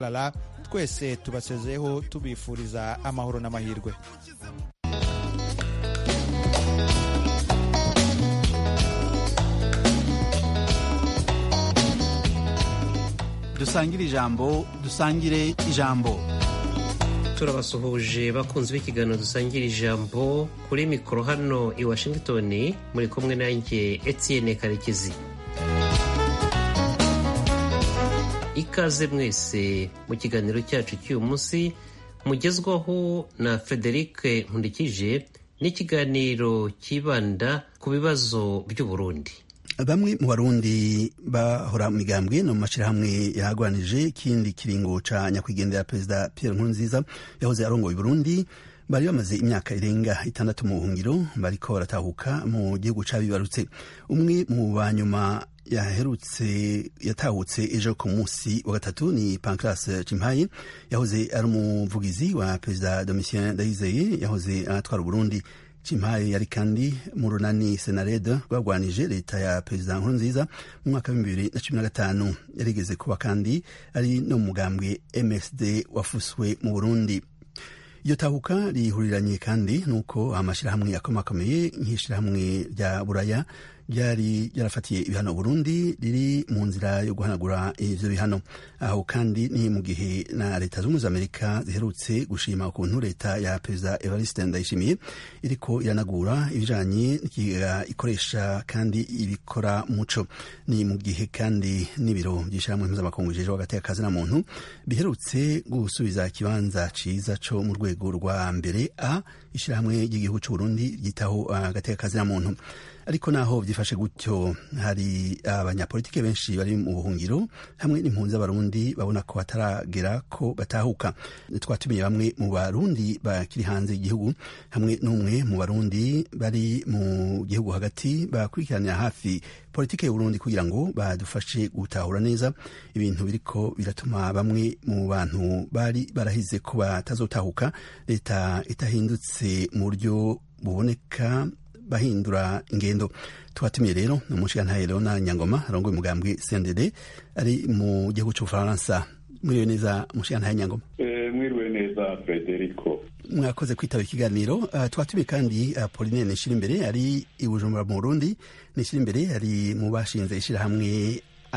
rara twese tubasezeho tubifuriza amahoro n'amahirwe dusangire ijambo dusangire ijambo turabasuhuje bakunzi b'ikiganiro dusangira ijambo kuri mikoro hano i washington muri kumwe nanjye etienne karekezi ikaze mwese mu kiganiro cyacu cy'uyu munsi mugezwaho na frederic nkundikije n'ikiganiro cyibanda ku bibazo by'uburundi bamwe mu barundi bahora mu migambwe no mu mashyirahamwe yahagwanije ikindi kiringo ca nyakwigendera perezida pierre nkurunziza yahoze arongoye burundi bari bamaze imyaka irenga itandatu mu buhungiro bariko baratahuka mu gihugu cabibarutse umwe mu banyuma yaherutse yatahutse ejo ku munsi wa gatatu ni pancras cimpaye yahoze ari umuvugizi wa perezida domitien ndayizeye yahoze aratwara uburundi cimpaye yari kandi mu runani senarede rwarwanije leta ya perezida nkurunziza mu mwaka w'ibihumbi bibiri na cumi na gatanu yarigeze kuba kandi ari no mu mugambwe msd wafuswe mu burundi iyo tahuka rihuriranye kandi nuko amashyirahamwe akomakomeye nk'ishyirahamwe rya buraya ryari ryarafatiye ibihano Burundi riri mu nzira yo guhanagura ivyo bihano aho kandi ni mu gihe na leta z'ubumwe z'amerika ziherutse gushima ukuntu leta ya perezida evariste ndayishimiye iriko iranagura ibijanye n'ikigega ikoresha kandi ibikora muco ni mu gihe kandi n'ibiro by'ishyirahamwe mpuzamakungu bijejwe hagati y'akazi na muntu biherutse gusubiza ikibanza ciza co mu rwego rwa mbere a ishyirahamwe ry'igihugu c'uburundi ryitaho hagati y'akazi na muntu ariko naho byifashe gutyo hari abanyapolitike benshi bari mu buhungiro hamwe n'impunzi z'abarundi babona ko bataragera ko batahuka twatumiye bamwe mu barundi bakiri hanze y'igihugu hamwe n'umwe mu barundi bari mu gihugu hagati bakurikiranira hafi politike y'uburundi kugira ngo badufashe gutahura neza ibintu biriko biratuma bamwe mu bantu bari barahize ko batazotahuka leta itahindutse mu buryo buboneka bahindura ingendo twatumiye rero ni umushigantahe leona nyangoma arongoye umugambwe cndd ari mu gihugu c'ubufaransa mwiriwe neza umushigantahe nyangoma mwiriwe neza frederico mwakoze kwitaba ikiganiro uh, twatumiye kandi uh, pauline nishira imbere ari i bujumbura mu burundi nishira imbere ari mu bashinze ishirahamwe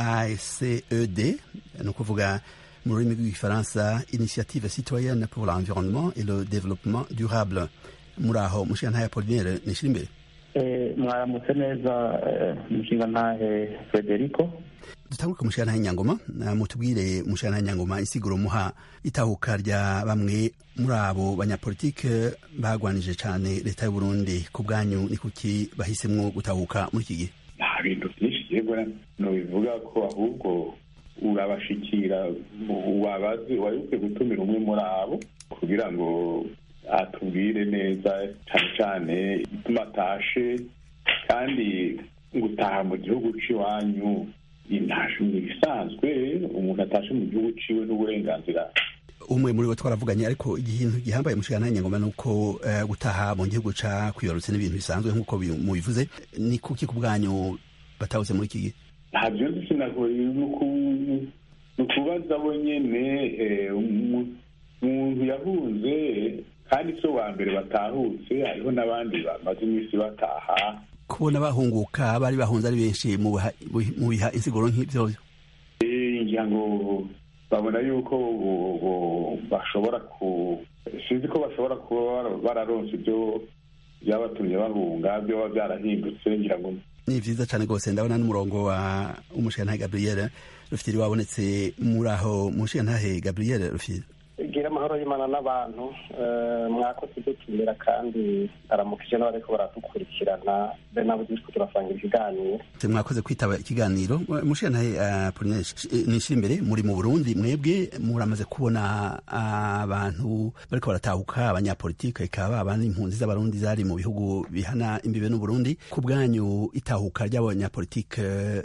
aced ni ukuvuga mu rurimi rw'igifaransa initiative citoyenne pour l'environnement et le développement durable muri aho mushigantahe apolinere nishira imbere mwaramutse neza umushinga ntahe frederico dutangure ku mushigantahe nyangoma mutubwire mushigantahe nyangoma isiguro muha itahuka rya bamwe muri abo banyapolitike bagwanije cyane leta y'uburundi ku bwanyu ni kuki bahisemwo gutahuka muri iki gihe nta bintu byinshi yego nobivuga ko ahubwo urabashikira wabazi wari ukwiye gutumira umwe muri abo kugira ngo atubwire neza cyane cyane ituma atashe kandi gutaha mu gihugu cy'iwanyu intashe ni ibisanzwe umuntu atashe mu gihugu ciwe n'uburenganzira umwe muri bo twaravuganye ariko ikintu gihambaye mushikana nyangoma ni uko gutaha mu gihugu ca kwibarutse n'ibintu bisanzwe nk'uko mubivuze ni kuki ku bwanyu batahutse muri iki gihe ntabyo nzi sinagoye ni ukubaza bo nyene umuntu yahunze kandi si wa mbere batahutse hariho n'abandi bamaze iminsi bataha kubona bahunguka bari bahunze ari benshi mu biha insiguro nk'ibyo ngira ngo babona yuko bashobora ku sinzi ko bashobora kuba bararonse ibyo byabatumye bahunga byoba byarahindutse ngira ngo ni vyiza cane rwose ndabona n'umurongo wa umushigantahe gabriel rufitiri wabonetse muri aho umushigantahe gabriel rufitiri gira amahoro y'imana n'abantu mwakoze dutumira kandi aramukije n'abariko baradukurikirana be nabo turiko turasangira ikiganiro mwakoze kwitaba ikiganiro mushigantahe apolinere nishira imbere muri mu burundi mwebwe muramaze kubona abantu bariko baratahuka abanyapolitike ikaba abandi impunzi z'abarundi zari mu bihugu bihana imbibe n'uburundi ku bwanyu itahuka ry'abanyapolitike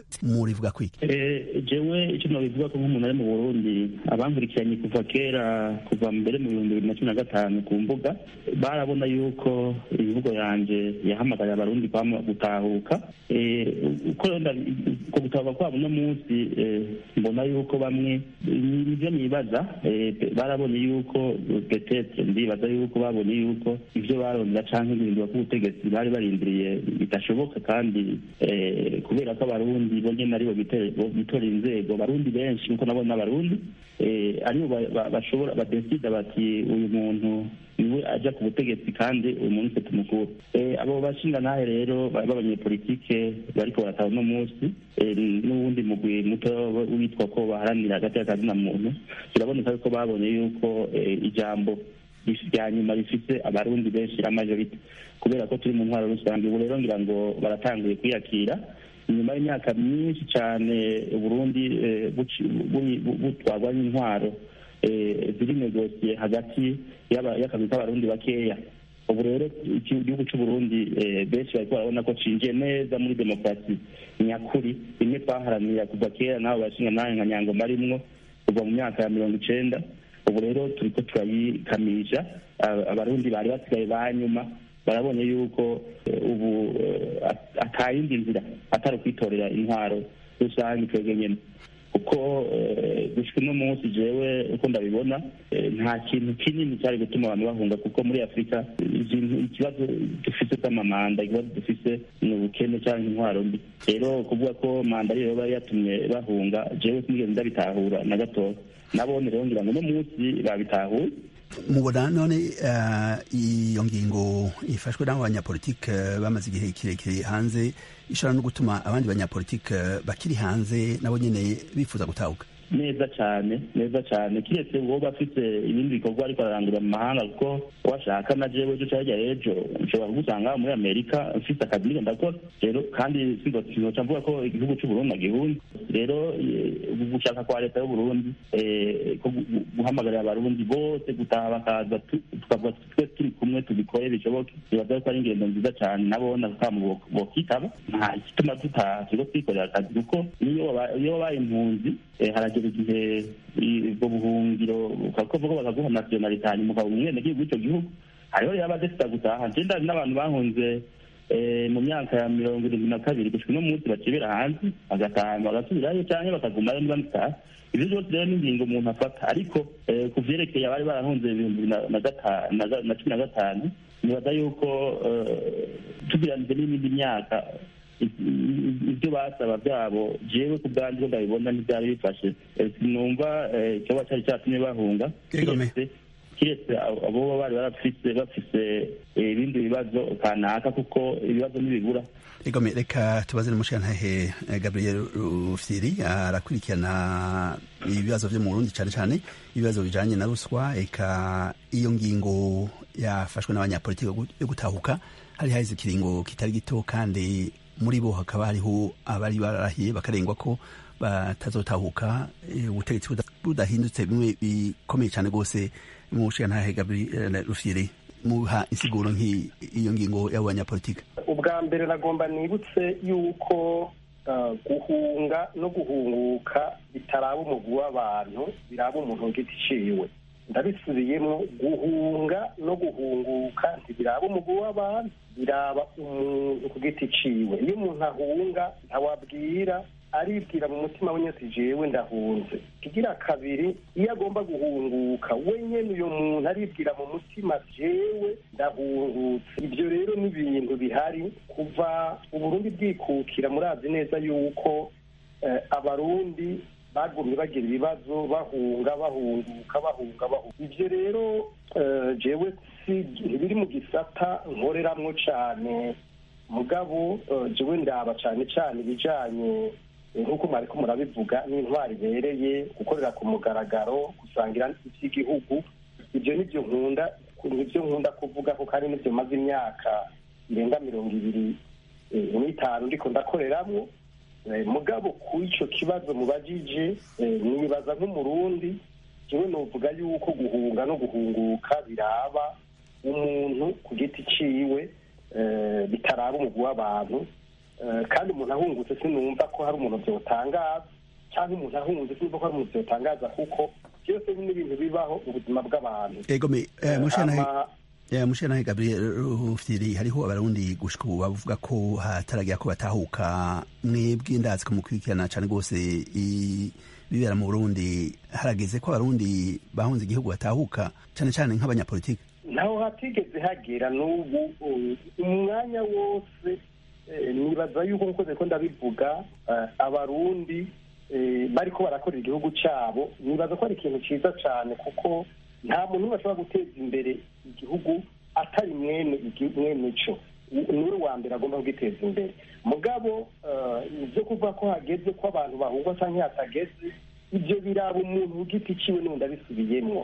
murivuga kwiki jewe icyo nabivuga ko nk'umuntu ari mu burundi abankurikiranye kuva kera kuva mbere mu bihumbi bibiri na cumi na gatanu ku mbuga barabona yuko imvugo yanjye yahamagaye abarundi gutahuka uko uko gutahuka kwabo uno munsi mbona yuko bamwe nibyo nibaza barabonye yuko petete ndibaza yuko babonye yuko ibyo barondera cyangwa ibihindura k'ubutegetsi bari barindiriye bidashoboka kandi kubera ko abarundi bo nyine aribo bitora inzego abarundi benshi nkuko nabona abarundi aribo bashobora badesida bati uyu muntu niwe ajya ku butegetsi kandi uyu muntu ufite umukuru abo bashinga nahe rero b'abanyepolitike bariko barataha uno munsi n'uwundi mugwi muto witwa ko baharanira hagati y'akazina muntu biraboneka yuko babonye yuko ijambo rya nyuma rifite abarundi benshi amajorite kubera ko turi mu ntwaro rusange ubu rero ngira ngo baratanguye kwiyakira nyuma y'imyaka myinshi cyane uburundi butwarwa n'intwaro ziri negosiye hagati y'akazi k'abarundi bakeya ubu rero igihugu cy'uburundi benshi bariko barabona ko cinjiye neza muri demokarasi nyakuri rimwe twaharanira kuva kera n'abo bashinga nawe nka nyangoma arimwo kuva mu myaka ya mirongo icenda ubu rero turiko turayikamisha abarundi bari basigaye ba nyuma barabonye yuko ubu atayindi nzira atari ukwitorera intwaro rusange twebwe nyene kuko gushika uno munsi jewe uko ndabibona nta kintu kinini cyari gutuma abantu bahunga kuko muri afurika ikibazo dufise cy'amamanda ikibazo dufise ni ubukene cyangwa intwaro mbi rero kuvuga ko manda ariyo yoba yatumye bahunga jewe sinigeze ndabitahura na gatoya nabone rero ngira ngo uno munsi babitahuye mubona none iyo ngingo ifashwe n'abo banyapolitike bamaze igihe kirekire hanze ishobora no gutuma abandi banyapolitike bakiri hanze nabo nyine bifuza gutahuka neza cyane neza cyane kiretse uwo bafite ibindi bikorwa ariko ararangurira mu mahanga kuko washaka na jewe ejo cyangwa ejo nshobora kugusanga muri amerika mfite akazi niko ndakora rero kandi sinzoca mvuga ko igihugu cy'uburundi agihunze rero gushaka kwa leta y'uburundi guhamagarira abarundi bose gutaha bakaza tukavuga twe turi kumwe tubikore bishoboke bibaza ko ari ingendo nziza cyane nabona kamo bokitaba nta gituma dutaha turiko twikorera akazi kuko niyo wabaye impunzi haragera igihe ubwo buhungiro ukavuga bakaguha nasiyonalite hanyuma ukaba umwenegihugu w'icyo gihugu hariho rero abadefita gutaha njenda n'abantu bahunze mu myaka ya mirongo irindwi na kabiri gushika uno munsi bakibera hanze bagataha bagasubirayo cyangwa bakagumayo niba bitaha ibyo byose rero n'ingingo umuntu afata ariko ku vyerekeye abari barahunze ibihumbi na cumi na gatanu nibaza yuko tugeranije n'iyindi myaka ibyo basaba byabo jewe ku bwanjye ndabibona ntibyari bifashe sinumva ikiba cyari cyatumye bahunga kiretse abo bari barafise bafise ibindi bibazo kanaka kuko ibibazo ntibibura egome reka tubaze n'umushirantahe gabriel rufyiri arakurikirana ibibazo vyo mu burundi cane cane ibibazo bijanye na ruswa eka iyo ngingo yafashwe n'abanyapolitiki yo gutahuka hari haheze ikiringo kitari gito kandi muri bo hakaba hariho abari barahiye bakarengwa ko batazotahuka ubutegetsi budahindutse bimwe bikomeye cyane rwose mu nshingantahe gabriel rufyiri muha insiguro nk'iyo ngingo y'abo banyapolitiki ubwa mbere nagomba nibutse yuko guhunga no guhunguka bitaraba umugwi w'abantu biraba umuntu ku giti ciwe ndabisubiyemo guhunga no guhunguka ntibiraba umugwi w'abantu biraba umuntu ku giti ciwe iyo umuntu ahunga ntawabwira aribwira mu mutima we nyose jewe ndahunze kigira kabiri iyo agomba guhunguka we nyene uyo muntu aribwira mu mutima jewe ndahungutse ibyo rero ni ibintu bihari kuva uburundi bwikukira murazi neza yuko abarundi bagumye bagira ibibazo bahunga bahunguka bahunga bahunga ibyo rero jewe ntibiri mu gisata nkoreramwo cane mugabo jewe ndaba cane cane ibijanye nk'uko mwariko murabivuga n'intwari ibereye gukorera ku mugaragaro gusangira iby'igihugu ibyo nibyo nkunda nibyo nkunda kuvuga ko kandi nibyo maze imyaka irenga mirongo ibiri n'itanu ndiko ndakoreramwo mugabo ku ico kibazo mubajije nibaza nk'umurundi jewe novuga yuko guhunga no guhunguka biraba umuntu ku giti ciwe bitaraba umugwi w'abantu kandi umuntu ahungutse sinumva ko hari umuntu byotangaza cyangwa umuntu ahungutse sinumva ko hari umuntu byotangaza kuko byose ni ibintu biba bibaho mu buzima bw'abantu egome mushanahe Ama- mushanahe gabriel rufyiri hariho abarundi gushika ubu bavuga ko hataragira ko batahuka mwebwe ndazi ko mukurikirana cane rwose i- bibera mu burundi harageze ko abarundi bahunze igihugu batahuka cane cane nk'abanyapolitiki ntaho hatigeze hagera n'ubu uh, umwanya wose eh, nibaza yuko nkuko ko ndabivuga eh, abarundi eh, bariko barakorera igihugu cabo nibaza ko ari ikintu ciza cane kuko nta muntu umwe ashobora guteza imbere igihugu atari mwene igi- mwene co U- niwe wa mbere agomba kugiteza imbere mugabo eh, ivyo kuvuga ko hageze ko abantu bahugwa canke hatageze ivyo biraba umuntu ku giti ciwe n'ubundi abisubiyemwo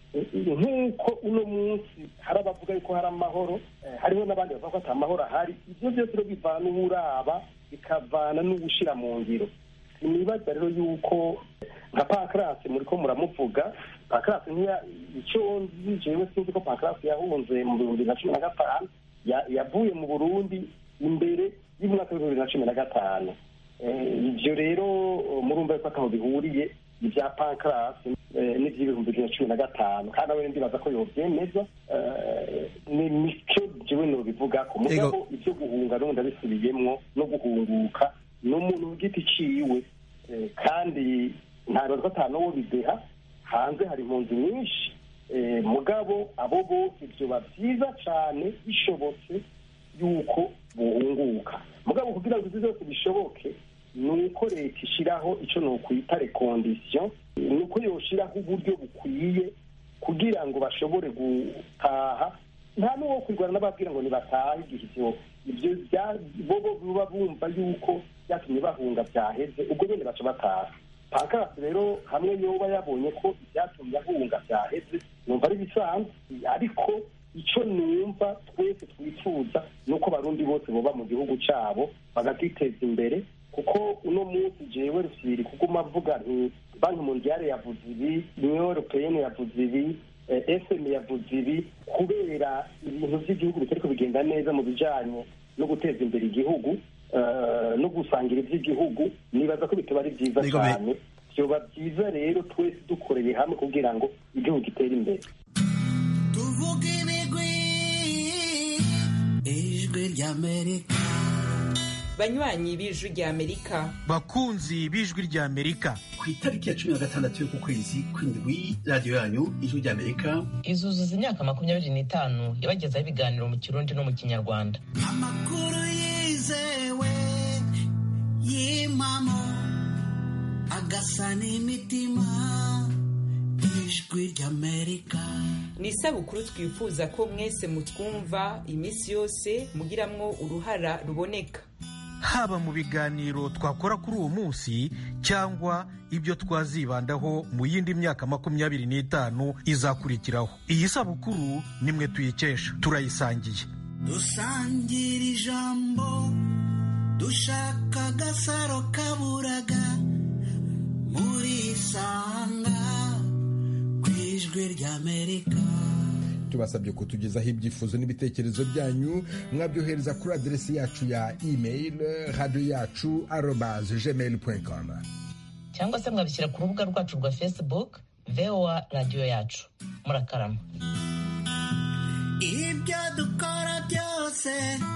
nk'uko uno munsi hari abavuga yuko hari amahoro eh, hariho n'abandi bavuga ko ata mahoro ahari ibyo byose rero bivana n'uburaba bikavana n'ugushira mu ngiro sinibaza rero yuko nka pankarasi muri ko muramuvuga pankarasi nkiya icyo nzi jewe sinzi ko pankarasi yahunze mu bihumbi na cumi na gatanu ya- yavuye mu burundi imbere y'umwaka w'ibihumbi na cumi na gatanu Eh, ivyo rero eh, murumva yuko ataho bihuriye ibya pankarasi eh, n'ivy'ibihumbi bibiri na cumi na gatanu kandi nawe ndibaza ko yovyemeza eh, ni nico jewe nobivugako mugabo ivyo guhunga n'ubundi abisubiyemwo no guhunguka n'umuntu ku giti ciwe Eh, kandi ntabibaza ko ata n'uwo bideha hanze hari impunzi nyinshi Eh, mugabo abo bose vyoba vyiza cane bishobotse yuko buhunguka mugabo kugira ngo ivyo byose bishoboke ni uko leta ishiraho ico nokwita rekondisiyo ni uko yoshiraho uburyo bukwiye kugira ngo bashobore gutaha nta n'uwo kwirwana n'ababwira ngo nibatahe igihe ivyo ivyo bya- bobo buba bumva yuko byatumye bahunga vyaheze ubwo nyene baca bataha pankarasi rero hamwe yoba yabonye ko ibyatumye ahunga vyaheze numva ari bisanzwe ariko ico numva twese twifuza ni uko abarundi bose boba mu gihugu cabo bagakiteza imbere kuko uno munsi jewe rusiri kuguma avuga nti banki mondiale yavuze ibi union europeyenne yavuze ibi eh, fm yavuze ibi kubera ibintu vy'igihugu bitariko bigenda neza mu bijanye no guteza imbere igihugu eh, no gusangira ivy'igihugu nibaza ko bitoba ari vyiza Yego, me- cane vyoba vyiza rero twese dukoreye hamwe kugira ngo igihugu gitere imbere tuvuge ibigwi ijwi ry'amerika banywanyi b'ijwi rya amerika bakunzi b'ijwi rya amerika ku itariki ya cumi na gatandatu y'uku kwezi kw'indwi radiyo yanyu ijwi rya amerika izuzuza imyaka makumyabiri n'itanu yabagezaho ibiganiro mu kirundi no mu kinyarwanda amakuru yizewe y'impamo agasa n'imitima ijwi ry'amerika ni isabukuru twifuza ko mwese mutwumva iminsi yose mugiramwo uruhara ruboneka haba mu biganiro twakora kuri uwo munsi cyangwa ibyo twazibandaho mu yindi myaka makumyabiri n'itanu izakurikiraho iyi sabukuru nimwe tuyikesha turayisangiye dusangira ijambo dushaka agasaro kaburaga murisanga ku ijwi ry'amerika tubasabye kutugezaho ibyifuzo n'ibitekerezo byanyu mwabyohereza kuri aderesi yacu ya email radiyo yacu arobaze gmail com cyangwa se mwabishyira ku rubuga rwacu rwa facebook voa radiyo yacu murakarama ibyo dukora byose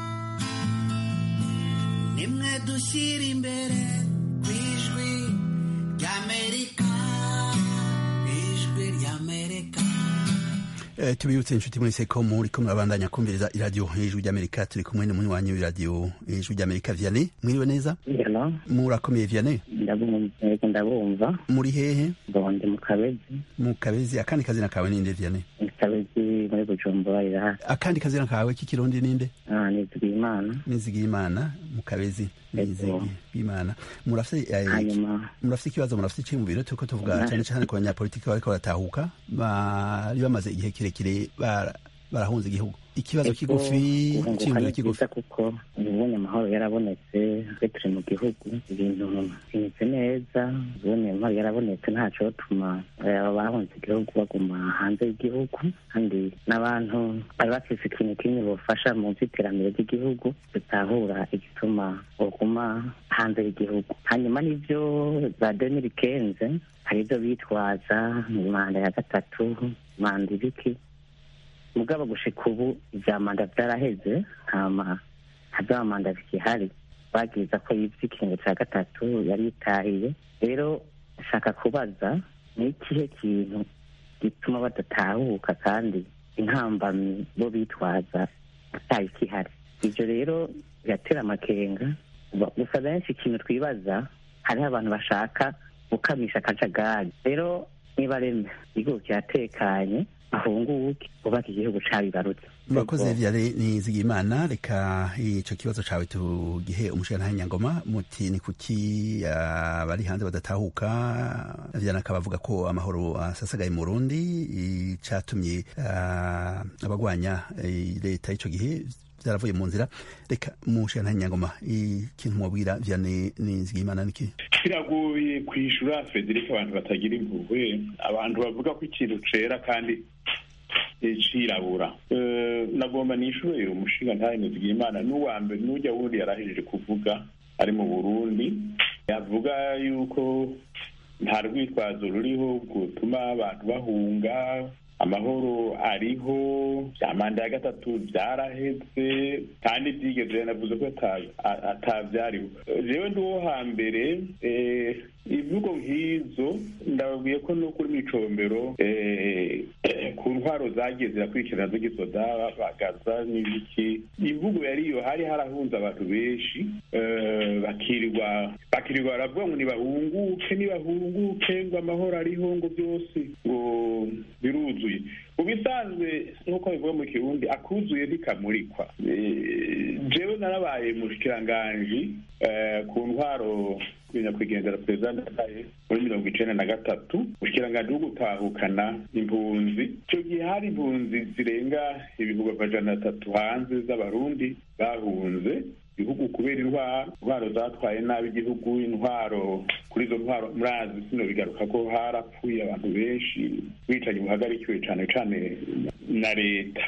nimwe dushyira imbere ku ijwi ry'amerika ijwi ry'amerika Eh, tubibutse inshuti mwese ko muri ko murabandanya kumviriza iradiyo ijwi ry'amerika turi kumwe n'umunywanyi w'iradiyo ijwi ry'amerika vianney mwiriwe neza Hello, murakomeye vianney ndabumva yego ndabumva muri hehe bonde mu kabezi mu kabezi akandi kazina kawe ninde vianney kabezi muri bujumbura iraha akandi kazina kawe k'ikirundi ninde ah nizigiye imana nizigiye imana mu kabezi nizigiye imana murafite eh, hanyuma murafite ikibazo murafite icyiyumviro turiko tuvuga cyane cyane ku banyapolitiki bariko baratahuka bari bamaze igihe kirekire bara- barahunze igihugu ikibazo kigufi guhunguka cyiyumviro ni kigufi byiza kuko ubonye amahoro yarabonetse twe turi mu gihugu ibintu bimeze neza ubonye amahoro yarabonetse ntaco tuma aba bahunze igihugu baguma hanze y'igihugu kandi n'abantu bari bafise ikintu kimwe bofasha mu vy'iterambere ry'igihugu bitahura igituma boguma hanze y'igihugu hanyuma n'ivyo za demiri kenze hari ivyo bitwaza manda ya gatatu manda ibiki mugabo gushika ubu ivya manda vyaraheze ntama nta manda bikihari bagiza ko yivye ikingo ca gatatu yari yitahiye rero ashaka kubaza ni ikihe kintu gituma badatahuka kandi intambamyi bo bitwaza ataye ikihari ivyo rero biratera amakenga Ba- gusa benshi ikintu twibaza hariho abantu bashaka gukamisha akajagari rero niba reme igihugu kiratekanye ahunguke bubaka igihugu cabibarutse murakoze vyare nizigimana reka ico kibazo cawe tugihe umushikirantahe nyangoma muti ni kuki ah, bari hanze badatahuka vyana akaba avuga ko amahoro asasagaye mu burundi icatumye ah, abagwanya eh, leta y'ico gihe vyaravuye mu nzira reka umushikirantahe nyangoma ikintu mwabwira vyane nizigimana niki kiragoye kwishura frederic abantu batagira impuhwe abantu bavuga ko ikintu cera kandi eh, cirabura Eh, nagomba nishure umushinga ntahinizigire imana n'uwa mbere n'ujya wundi yarahejeje kuvuga ari mu burundi yavuga yuko nta rwitwazo ruriho rutuma abantu bahunga amahoro ariho bya manda ya gatatu byarahetse kandi byigeze yanavuze ko ata- a- atavyariho jewe ndi uwo hambere eh, imvugo nk'izo ndababwiye ko no kuri micombero eh, ku ntwaro zagiye zirakurikirana z'igisoda bagaza n'ibiki imvugo yari iyo hari harahunze abantu benshi eh, bakirirwa bakirirwa baravuga ngo nibahunguke nibahunguke ngo amahoro ariho ngo byose ngo biruzuye mu bisanzwe nk'uko bivuga mu kirundi akuzuye ntikamurikwa Eh, jewe narabaye mushikiranganji eh, ku ntwaro nyakwigendera perezida ndadaye muri mirongo icenda na gatatu mushikiranganji wo gutahukana impunzi icyo gihe hari impunzi zirenga ibihumbi amajana atatu hanze z'abarundi bahunze igihugu kubera intwaro intwaro zatwaye nabi igihugu intwaro kuri izo ntwaro murazi sino bigaruka ko harapfuye abantu benshi bicanyi buhagarikiwe cane cane na leta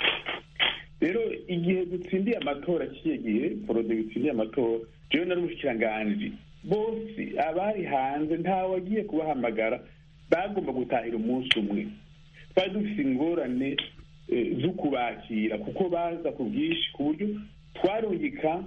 rero igihe dutsindiye amatora kiye gihe porode bitsindiye amatora jewe nari umushikiranganji bose abari hanze ntawagiye kubahamagara bagomba gutahira umunsi umwe twari dufite ingorane eh, zo kubakira kuko baza ku bwinshi ku buryo twarungika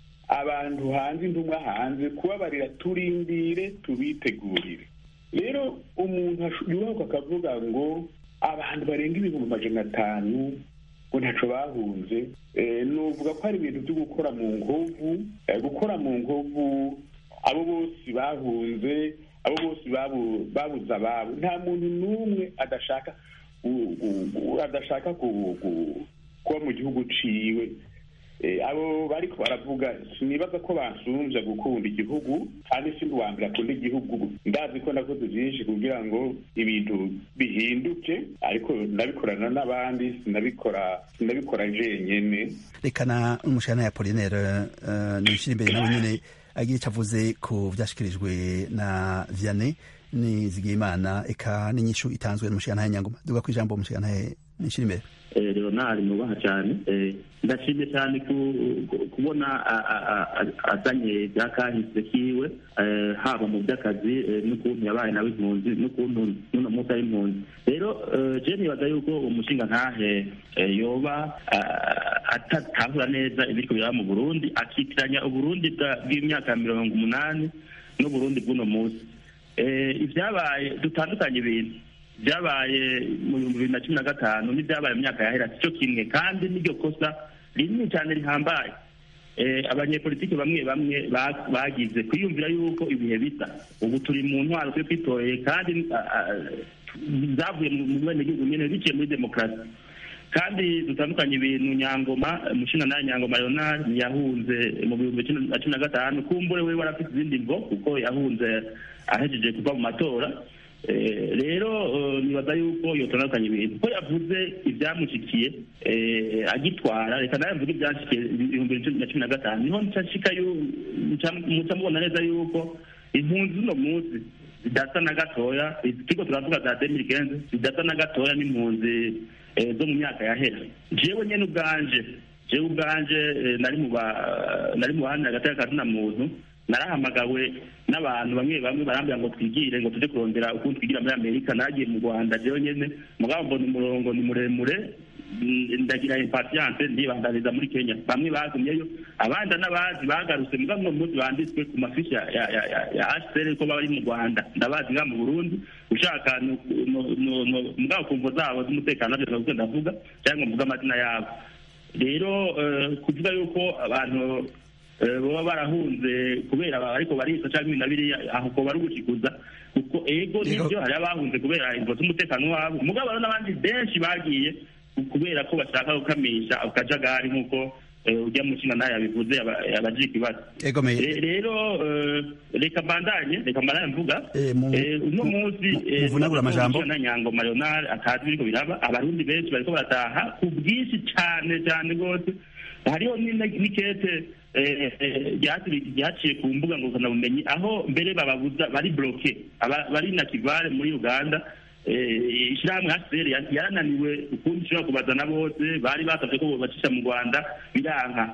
abantu hanze intumwa hanze kubabarira turindire tubitegurire rero umuntu asho- yubahuka akavuga ngo abantu barenga ibihumbi amajana atanu ngo ntaco bahunze Eh, novuga ko hari ibintu byo gukora mu nkovu eh, gukora mu nkovu abo bose bahunze abo bose babu- babuze ababo nta muntu n'umwe adashaka gu- gu- gu- adashaka ku- ku- kuba mu gihugu ciwe Eh, abo bariko baravuga sinibaza ko bansumvya gukunda igihugu kandi si uwa mbere akunda igihugu ndazi ko nakoze vyinshi kugira ngo ibintu bihinduke ariko ndabikorana n'abandi sinabikora sinabikora jenyene reka na n'umushikirantahe apolinere uh, nishira imbere nawe nyene agira ico avuze ku vyashikirijwe na vyane nizigimana eka n'inyishu itanzwe n'umushikirantahe nyangoma duga ku ijambo umushikirantahe nishira imbere Eh, leonard nubaha cyane Eh, ndashimye cyane ku- ku- kubona a- a- a- a- azanye bya kahise kiwe eh, haba mu by'akazi eh, n'ukuntu yabaye nawe impunzi n'ukuntu n'uno munsi ari impunzi rero eh, je nibaza yuko umushinga ntahe eh, yoba ah, atatahura neza ibiriko biraba mu burundi akitiranya uburundi bwa- bw'imyaka mirongo umunani n'uburundi bw'uno munsi Eh, ibyabaye dutandukanye ibintu byabaye mu bihumbi bibiri na cumi na gatanu n'ibyabaye mu myaka yahera si cyo kimwe kandi n'iryo kosa rinini cyane rihambaye Eh, abanyepolitiki bamwe bamwe ba- bagize kwiyumvira yuko ibihe bisa ubu turi mu ntwaro turi twitoreye kandi ah, ah, zavuye mu mu benegihugu nyene biciye muri demokarasi kandi dutandukanye ibintu nyangoma umushinga nawe nyangoma leonard yahunze mu bihumbi cumi na cumi na gatanu kumbure we warafite izindi mvo kuko yahunze ahejeje kuva mu matora Eh, rero eh, nibaza yuko yotandukanye ibintu ko yavuze ibyamushikiye eh, agitwara reka nawe mvuge ibyashikiye ibihumbi bibiri na cumi na gatanu niho nshashika yu- nca- muca mubona neza yuko impunzi uno munsi zidasa na gatoya turiko turavuga za demiri kenze zidasa na gatoya n'impunzi eh, zo mu myaka yahera jewe nyene ubwanje jewe ubwanje eh, nari mu ba- nari mu bahanira agateka kazina muntu narahamagawe n'abantu bamwe bamwe barambwira ngo twigire ngo tuje kurondera ukuntu twigira muri amerika nagiye mu rwanda jewe nyene mugabo mbona umurongo ni muremure mm, ndagira impatience ndibandaniza muri kenya bamwe bagumyeyo abandi n'abazi bagarutse mugabo uno munsi banditswe ku mafishi ya ya ya ya- ya hcr ko bari mu rwanda ndabazi nga mu burundi ushaka nu- nu- nu- nu- mugabo kumvo zabo z'umutekano navyo ndavuga ndavuga cyangwa mvuga amazina yabo rero eh, kuvuga yuko abantu eh, baba barahunze kubera ba- ariko barisa cyangwa ibintu na biriya aho ko bari gushikuza kuko ego nibyo hari abahunze kubera imvo z'umutekano wabo mugabo hariho n'abandi benshi bagiye kubera ko bashaka gukamisha akajagari nk'uko eh, ujya mu nshinga nayo yabivuze yaba- yabajije ikibazo ego me Re- rero eh, reka mbandanye reka mbandanye mvuga Eh, uno munsi eh, muvunagura amajambo. na nyangoma leonard atazi biriko biraba abarundi benshi bariko barataha ku bwinshi cane cane rwose hariho n'ine- n'ikete eh, eh, ryatiri- ryaciye ku mbuga ngurukanabumenyi aho mbere bababuza bari bloke aba- bari na kivale muri uganda eh, ishirahamwe hcr ya- yarananiwe ukundi ishobora kubazana bose bari basavye ko bobacisha mu rwanda biranka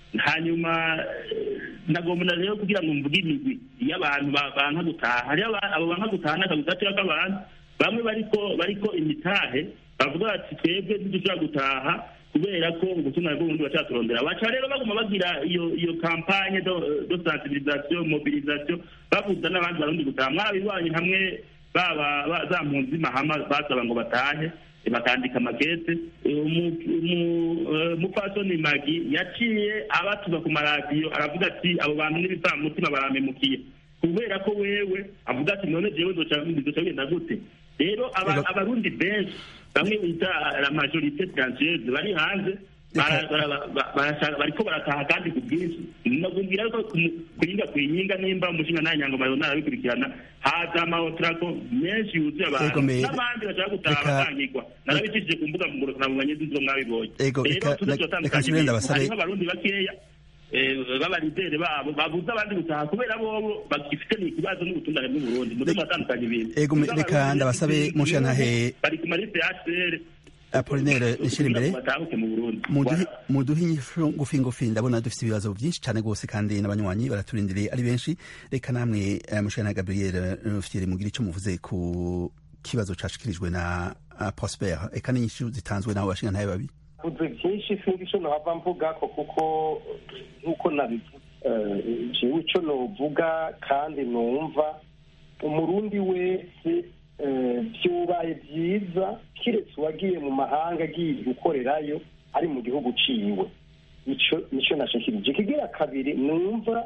hanyuma eh, nagomba rero kugira ngo mvuge imigwi iyo abantu ba- banka gutaha hariho aba- abo banka gutaha n'akazi gatoya k'abantu bamwe bariko bariko imitahe bavuga bati twebwe ntidushobora gutaha kubera ko ubutumwa bw'ubundi bacaturondera baca rero baguma bagira iyo iyo kampanye do do sensibilisation mobilisation babuza n'abandi barundi gutaha mwarabibonye hamwe baba ba- za mpunzi mahama basaba ngo batahe eh, bakandika makete Eh, umu- umu- eh, umupfasoni magi yaciye abatuza ku maradiyo aravuga ati abo bantu n'ibisamutima baramemukiye kubera ko wewe avuga ati none jewe nzoca nzoca bigenda gute rero aba- abarundi benshi bamwe bita la majorite française bari hanze bara- bara- ba- barashaka- bariko barataha kandi ku bwinshi nagumbwira ko ku- kuringa kwinyiga nimba umushinga nayo nyangoma yona arabikurikirana haza amahotrako menshi yuzuye abantu Ego, me- n'abandi bashaka gutaha reka- bakangirwa narabicishije ku mbuga ngurukanabumenyi z'izo mwabibonye Ego, rero reka- tuze reka- turatandukanya reka nsubire ibintu. ndabasabe- hariho abarundi bakeya eh, b'abarideri babo babuze abandi gutaha kubera bobo bagifite ikibazo n'ubutungane bw'uburundi muze muratandukanya ibintu Ego, me- reka ndabasabe mushantahe bari ku maliste ya hcr apolinere nishira imbere batahuke mu burundi muduhe muduhe inyishu ngufi ngufi ndabona dufite ibibazo byinshi cyane rwose kandi n'abanywanyi baraturindiriye ari benshi reka namwe eh, mushana gabriel fiere mugira icyo muvuze ku kibazo cashikirijwe na uh, prosper eka n'inyishu zitanzwe n'abo bashinga ntaye babi uvuze byinshi sinzi icyo nahava mvuga ko kuko nk'uko nabivuze eh, jewe icyo novuga kandi numva umurundi wese eh, byubaye byiza kiretse uwagiye mu mahanga agiye gukorerayo ari mu gihugu ciwe ico nico nashikirije ikigira kabiri numva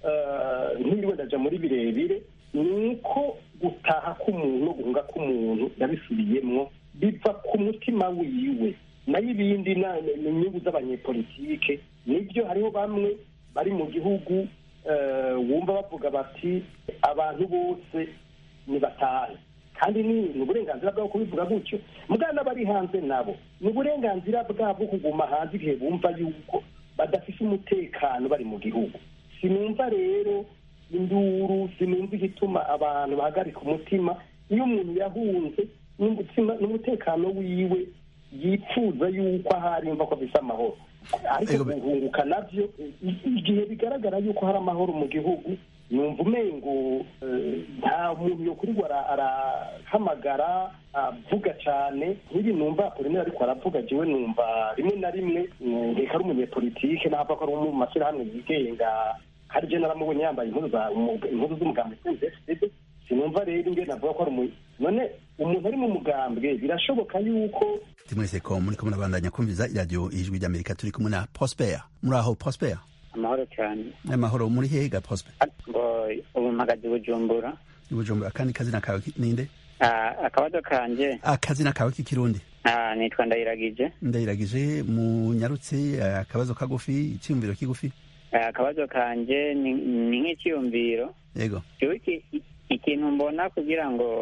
eh, ntiriwe ndaja muri birebire ni uko gutaha k'umuntu no guhunga k'umuntu yabisubiyemwo biva ku mutima wiwe nayo ibindi na- ni inyungu z'abanyepolitike nibyo hariho bamwe bari mu gihugu eh, wumva bavuga bati abantu bose nibatahe kandi ni ni uburenganzira bwabo kubivuga gutyo mugana n'abari hanze nabo ni uburenganzira bwabo kuguma hanze igihe bumva yuko badafite umutekano bari mu gihugu sinumva rero induru sinumva igituma abantu bahagarika umutima iyo umuntu yahunze n'umutima- n'umutekano wiwe yifuza yuko ahari yumva ko afise amahoro ariko guhunguka navyo i- igihe bigaragara yuko hari amahoro mu gihugu numva umengo eh, nta muntu yokurirwa ara- arahamagara avuga cane nk'ibi numva apolineri ariko aravuga jewe numva rimwe na rimwe mm, reka ari umunyepolitike nahava ko ari mu mashyirahamwe yigenga hari je naramubonye yambaye impuzu za umuga- impuzu z'umugambwe CNDD-FDD sinumva rero ingene avuga ko ari umu none umuntu ari mu mugambwe birashoboka yuko timwese ko muri kumwe nabandanya kumviza iradiyo ijwi ry'amerika turi kumwe na prosper muri aho prosper amahoro cyane amahoro muri hega prosper ngo ubu mpagaze i bujumbura ibujumbura akandi kazina kawe ki- ninde Ah, akabazo kanje akazina kawe k'ikirundi ah, nitwa ndayiragije ndayiragije munyarutse eh, akabazo kagufi icyumviro kigufi Ah, akabazo kanje ni ni nk'icyiyumviro yego jewe iki- i- ikintu mbona kugira ngo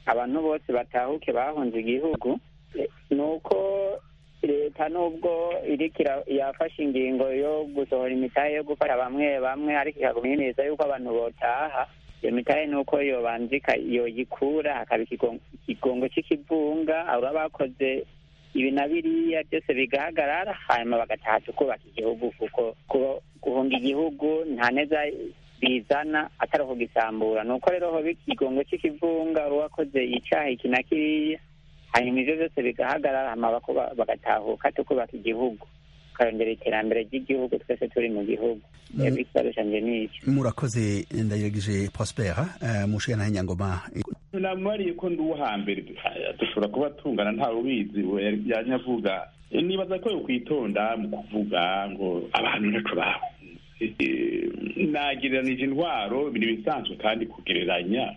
abantu bose batahuke bahunze igihugu ni uko leta nubwo iriko yafashe ingingo yo gusohora imitahe yo gufasha bamwe bamwe ariko ikagumiriza yuko abantu botaha iyo mitahe ni uko yobanza yoyikura hakaba ikigongo c'ikivunga aba bakoze ibi na biriya byose bigahagarara hanyuma bagataha tukubaka igihugu kuko guhunga igihugu nta neza bizana atari ukugisambura ni uko rero hoba ikigongo c'ikivunga uwakoze icaha iki na kiriya hanyuma ivyo byose bigahagarara hama bagatahuka tukubaka igihugu tukarondera iterambere ry'igihugu twese turi mu gihugu ikibazo canje nico murakoze ndayiragije prospera mushiga nahe nyangoma namubariye ko ndi uwo hambere dushobora kuba tungana ntawe ubizi yanyavuga nibaza ko yokwitonda mu kuvuga ngo abantu ntaco bahunze nagereranije intwaro ibintu bisanzwe kandi kugereranya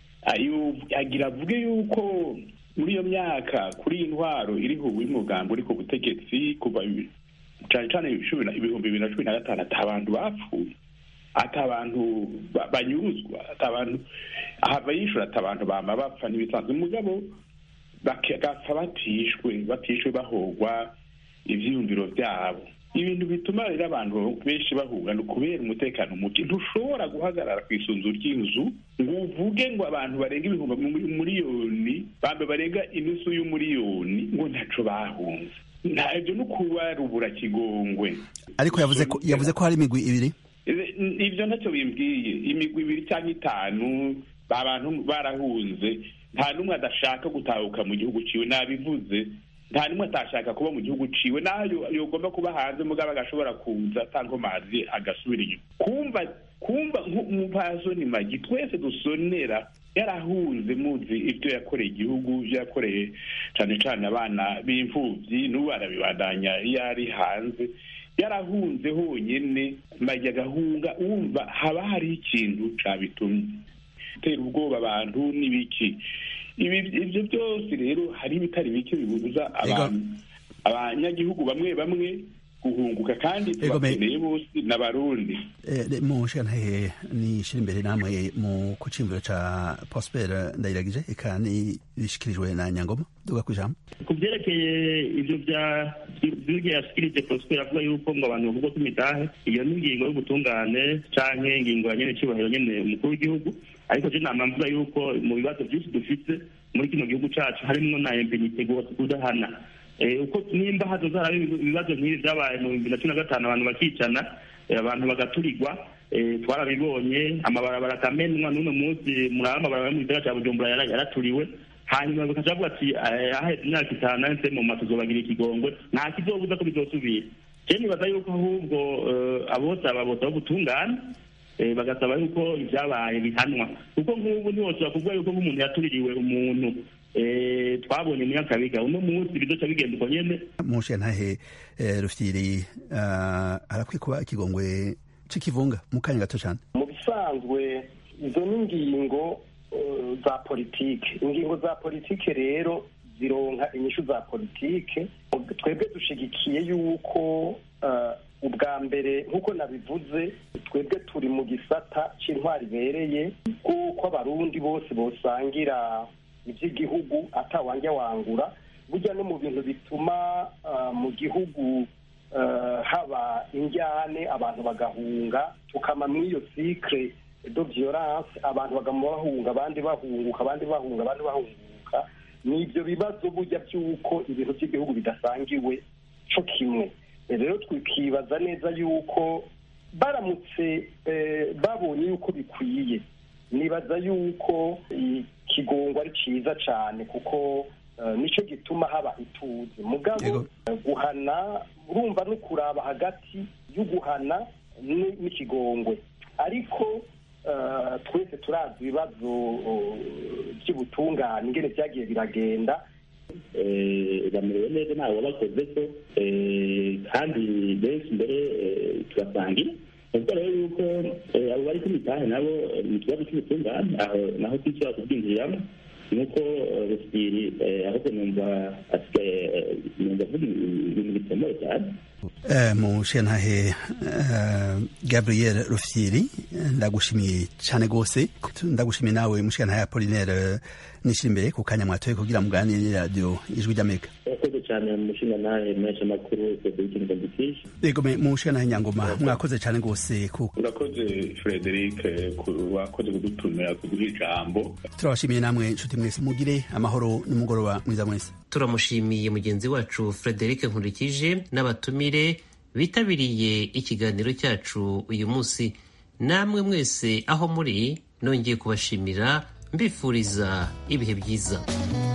agira avuge yuko muri iyo myaka kuri iyi ntwaro iriho umugambi uri ku butegetsi kuva cyane cyane ibihumbi bibiri na cumi na gatanu ati abantu bapfuye ati abantu banyuruzwa ati abantu ahava yishura ati abantu bama bapfa n'ibisanzwe mugabo bagapfa batishwe batishwe bahogwa ivyiyumviro vyabo ibintu bituma rero abantu benshi bahunga ni ukubera umutekano muke ntushobora guhagarara ku isunzu ry'inzu ngo uvuge ngo abantu barenga ibihumbi miliyoni bambe barenga inusu y'umuriyoni ngo ntaco bahunze ntabyo ni ukubarubura kigongwe ariko yavuze ko yavuze ko hari imigwi ibiri ibyo ntacyo bimbwiye imigwi ibiri cyangwa itanu abantu barahunze nta n'umwe adashaka gutahuka mu gihugu ciwe nabivuze nta n'umwe atashaka kuba mu gihugu ciwe nayo yogomba kuba hanze mugabo agashobora kuza atankomazi agasubira inyuma kumva kumva nk'umupasoni magi twese dusonera yarahunze muzi ibyo yakoreye igihugu ibyo yakoreye cyane cyane abana b'imfubyi n'ubu arabibandanya iyo ari hanze yarahunze honyine magi agahunga wumva haba hariho ikintu cabitumye gutera ubwoba abantu n'ibiki ibyo byose rero hari ibitari bike bibuza abantu abanyagihugu bamwe bamwe guhunguka kandi tubakeneye bose n'abarundi mushantahe nishira imbere namwe mu kucimviro ca prosper ndayiragije eka bishikirijwe na nyangoma duga ku ijambo ku byerekeye ibyo bya byo yashikirije prosper avuga yuko ngo abantu bavuga ko imitahe iyo ni ingingo y'ubutungane canke ingingo ya nyene cibahiro nyene umukuru w'igihugu ariko je nama mvuga yuko mu bibazo byinshi dufite muri kino gihugu cacu harimwo na impenite kudahana uko nimba hazoza haraba ibibazo nk'ibi vyabaye mu bibiri na cumi na gatanu abantu bakicana abantu bagaturirwa twarabibonye amabarabara akamenwa n'uno munsi muraba amabarabara yo mu gisagara ca bujumbura yaraturiwe hanyuma bakaca bavuga ati ahaheze imyaka itanu nahise mu mazu zobagira ikigongwe nta kizobuza ko bizosubira je nibaza yuko ahubwo abose ababota b'ubutungane bagasaba yuko ibyabaye bihanwa kuko nk'ubu ntiwoshobora kuvuga yuko nk'umuntu yatuririwe umuntu twabonye mu nyakabiga uno munsi bizoca bigenda uko nyene mushantahe rufyiri arakwiye kuba ikigongwe c'ikivunga mu kanya gato cane mu bisanzwe izo ni ingingo za politike ingingo za politike rero zironka inyishu za politike twebwe dushigikiye yuko ubwa mbere nk'uko nabivuze twebwe turi mu gisata c'intwari ibereye bw'uko abarundi bose bosangira iby'igihugu atawanja wangura burya no mu bintu bituma mu gihugu haba injyane abantu bagahunga tukama muri iyo sikire do violence abantu bagama bahunga abandi bahunguka abandi bahunga abandi bahunguka ni ibyo bibazo burya by'uko ibintu by'igihugu bidasangiwe co kimwe rero twikibaza neza yuko baramutse babonye yuko bikwiye nibaza yuko ikigongo ari cyiza cyane kuko nicyo gituma haba ituze mugabo guhana urumva no kuraba hagati y'uguhana n'ikigongwe ariko twese turazi ibibazo by'ubutungane ingene byagiye biragenda bamerewe neza ntawe wabakoze ko kandi benshi mbere turasangira ubwo rero yuko abo bari ku mitahe nabo ni ikibazo cy'ubutungane aho naho twishobora kubwinjiriramo nuko rusiri ahubwo numva asigaye numva avuga ibintu bituma gikomeye cyane mu shantahe gabriel rufyiri ndagushimiye cyane rwose ndagushimiye nawe mu shantahe apolinaire nishira imbere ku kanya mwatoye kugira muganire radiyo ijwi ry'amerika murakoze cyane mu shantahe menshi amakuru frederic ngandikisha yego mu shantahe nyangoma mwakoze cyane rwose urakoze frederic wakoze kudutumira kuduha ijambo turabashimiye namwe inshuti mwese mugire amahoro n'umugoroba mwiza mwese turamushimiye mugenzi wacu frederic nkurikije n'abatumire bitabiriye ikiganiro cyacu uyu munsi namwe mwese aho muri nongeye kubashimira mbifuriza ibihe byiza